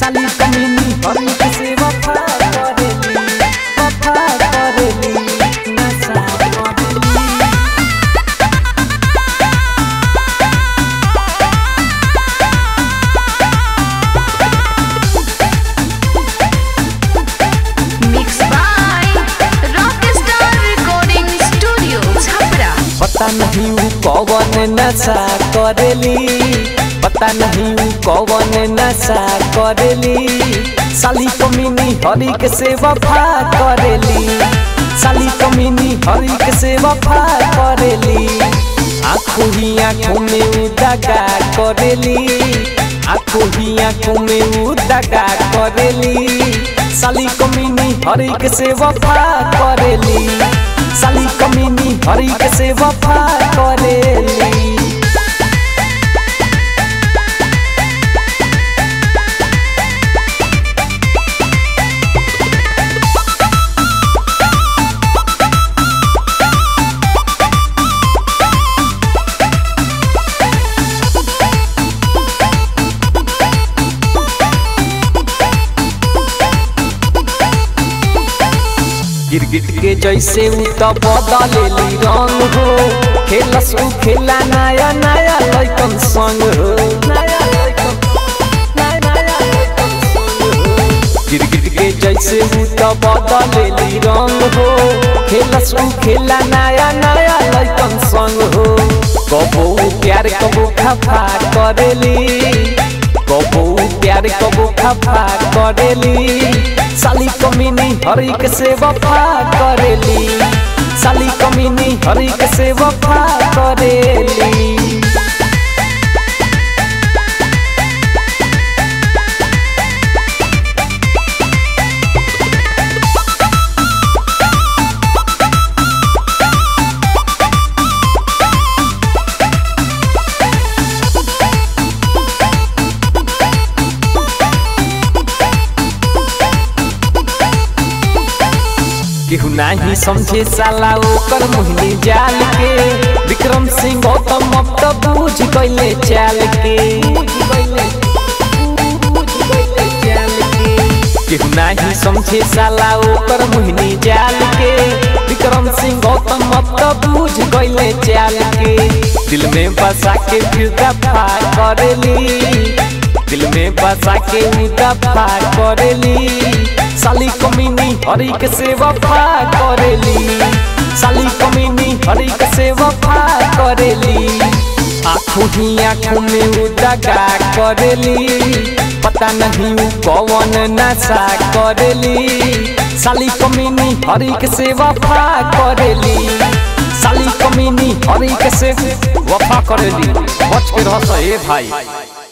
साली कमीनी हरी के से वफा करेली वफा करेली नशा करेली Mixed by Rockstar Recording Studio, Chhapra. पता नहीं ऊ कौन नशा करेली पता नहीं ऊ कौन नशा करेली साली कमीनी हरी के से वफा करेली साली कमीनी हरी के से वफा करेली आंखों ही आंखों में ऊ दगा करेली आंखों ही आंखों में ऊ दगा करेली साली कमीनी हरी के से वफा करेली साली कमीनी हरी के से वफा करेली गिरगिट के जैसे उ त बदलेली रंग हो खेलस उ खेला नया नया लइकन संग हो नया लइकन नया नया लइकन संग हो गिरगिट के जैसे उ त बदलेली रंग हो खेलस उ खेला नया नया लइकन संग हो कबो उ प्यार कबो खफा करेली कबो उ प्यार कबो खफा करेली साली कमीनी हरी के से वफा करेली साली कमीनी हरी के से वफा करेली केहू नाही समझे साला ओकर मोहिनी जाल के विक्रम सिंह गौतम अब तो बूझ गईले चाल के केहू नाही समझे साला ओकर मोहिनी जाल के विक्रम सिंह गौतम अब तो बूझ गईले चाल के दिल में बसा के फिर दफा करेली दिल में बसा के उ दफा करेली साली कमीनी हरी के से वफा करेली साली कमीनी हरी के से वफा करेली आंखों ही आंखों में उ दगा करेली पता नहीं उ कौन नशा करेली साली कमीनी हरी के से वफा करेली साली कमीनी हरी के से वफा करेली बच के रह ए भाई